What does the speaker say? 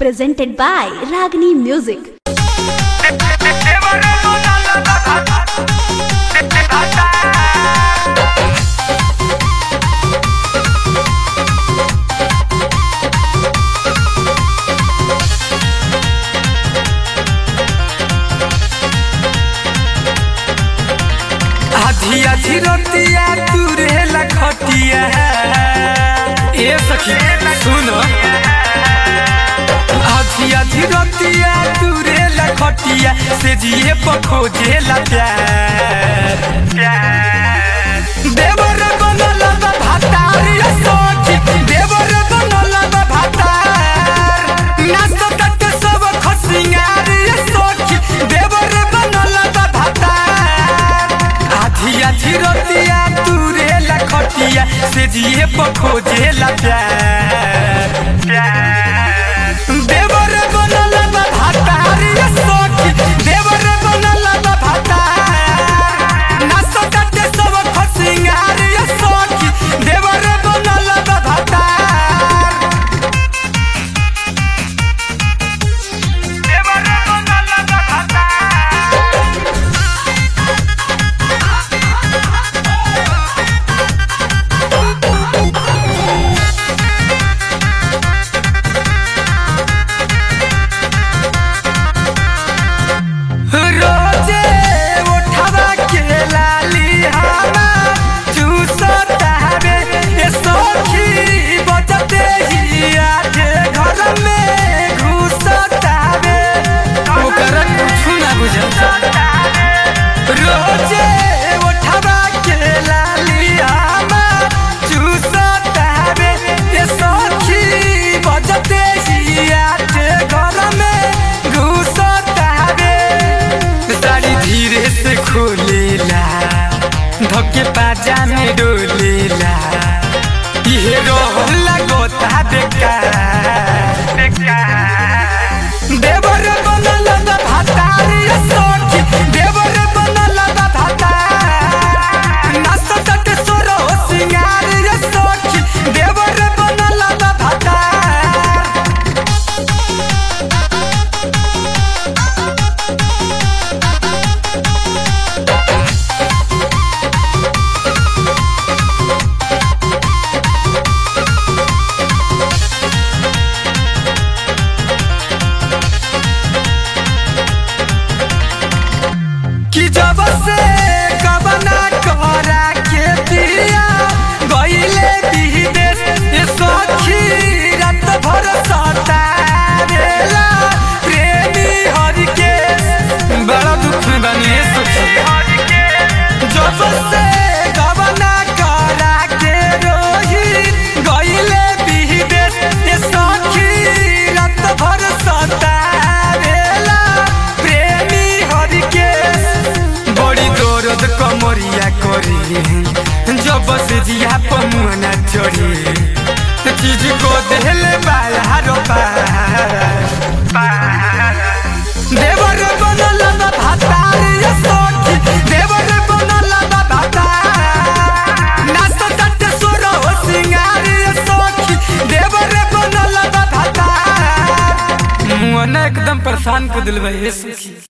presented by Ragini Music. आधी आधी रतिया तू रेला खटिया ए सखी सुन आधी आधी रतिया तू रेला खटिया से जिए पखो जेला प्यार देवर बनल बा भातार या सखी देवर बनल बा भातार नाच तट सब खसिंगार या सखी देवर बनल बा भातार आधी आधी रतिया तू रेला खटिया से जिए पखो जेला प्यार देवर बनल बा भातार या सखी देवर बनल बा भातार नाच तट सब खसिंगार या सखी देवर बनल बा भातार देवर बनल बा भातार रोजे उठवा के लाली हवा चूसता रे ए सखी बजते ही आज घर में घुसता रे ओकर कुछ ना बुझता रोजे उठवा के लाली हवा चूसता रे ए सखी बजते ही आज घर में घुसता रे साड़ी धीरे से खोलेला धके पाजा में डोलेला ये रोला गोता बेकार देवर बनल बा भातार या सखी देवर बनल बा भातार नाच तट सोरो सिंगार या सखी देवर बनल बा भातार कि जब से कबना करा के दिया गईले विदेश ए सखी रात भर सतारेला प्रेमी हरि के बड़ा दुख में बनी ए सखी जब से कबना करा के रोही गईले विदेश ए सखी रात भर सतारेला प्रेमी हरि के बड़ी दर्द कमरिया करी जब से जिया पमुना चढ़ी चीज को देले बाला रो देवर बनल बा भातार या सखी देवर बनल बा भातार नाच तट सोर हो सिंगार या सखी देवर बनल बा भातार मुआ ना एकदम परेशान कर दिल बा ये सखी